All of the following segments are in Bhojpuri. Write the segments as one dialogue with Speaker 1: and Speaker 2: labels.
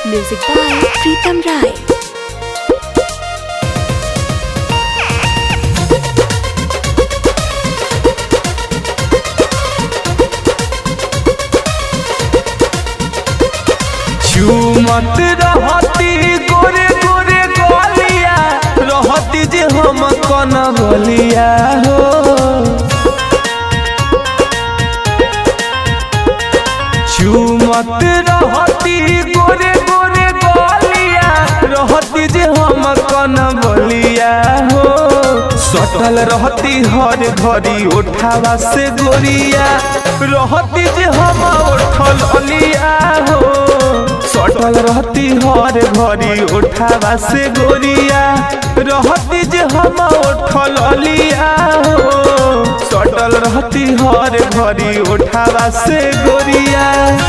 Speaker 1: Music by Pritam Rai.
Speaker 2: झूमत रहती गोरे गोरे गोलिया रहती जे हम कन बोलिया हो झूमत रहती गोरे गोरे गोलिया रहती जे हम कन बोलिया हो सटल रहती हर घड़ी उठावा से गोरिया रहती जे हम उठल अलिया हो सटल रहती हर घड़ी उठावा से गोरिया रहती जे हम उठल अलिया हो सटल रहती हर घड़ी उठावा से गोरिया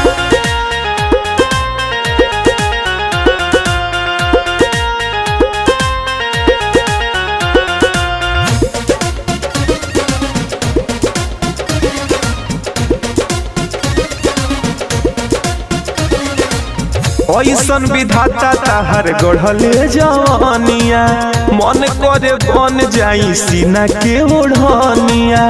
Speaker 2: ऐसन विधाता ताहर गढ़ले जवानिया मन करे बन जाई सीना के ओढ़निया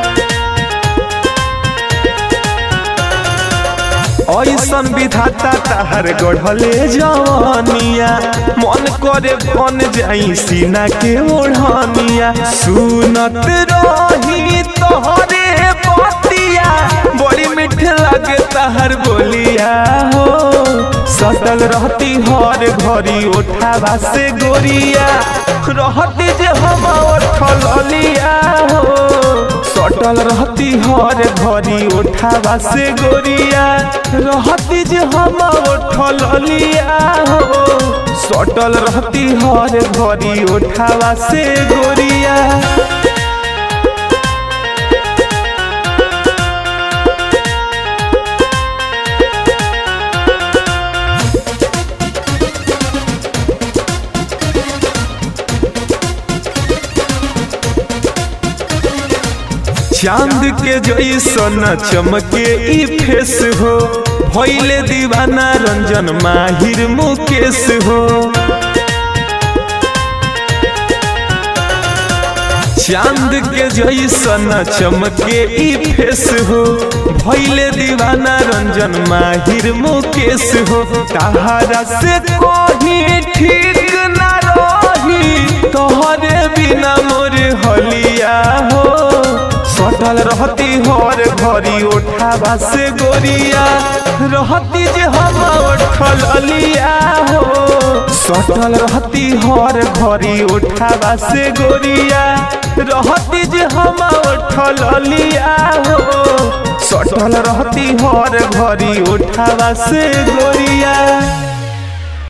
Speaker 2: ऐसन विधाता ताहर गढ़ले जवानिया मन करे बन जाई सीना के ओढ़निया सुनत रही तोहरे बतिया बड़ी मीठ लगे ताहर बोलिया हो सटल रहती हर घड़ी उठावा से गोरिया रहती जे हम उठल अलिया हो सटल रहती हर घड़ी उठावा से गोरिया रहती जे हम उठल अलिया हो सटल रहती हर घड़ी उठावा से गोरिया चांद के जैसन चमके ई फेस हो भैले दीवाना रंजन माहिर मुकेश हो चांद के जैसन चमके ई फेस हो भैले दीवाना रंजन माहिर मुकेश हो तहारा से कोही ठीक ना रही तोहरे बिना मोरे हलिया हो सटल रहती हर घड़ी उठावा से गोरिया रहती जे हम उठल अलिया हो सटल रहती हर घड़ी उठावा से गोरिया रहती जे हम उठल अलिया हो सटल रहती हर घड़ी उठावा से गोरिया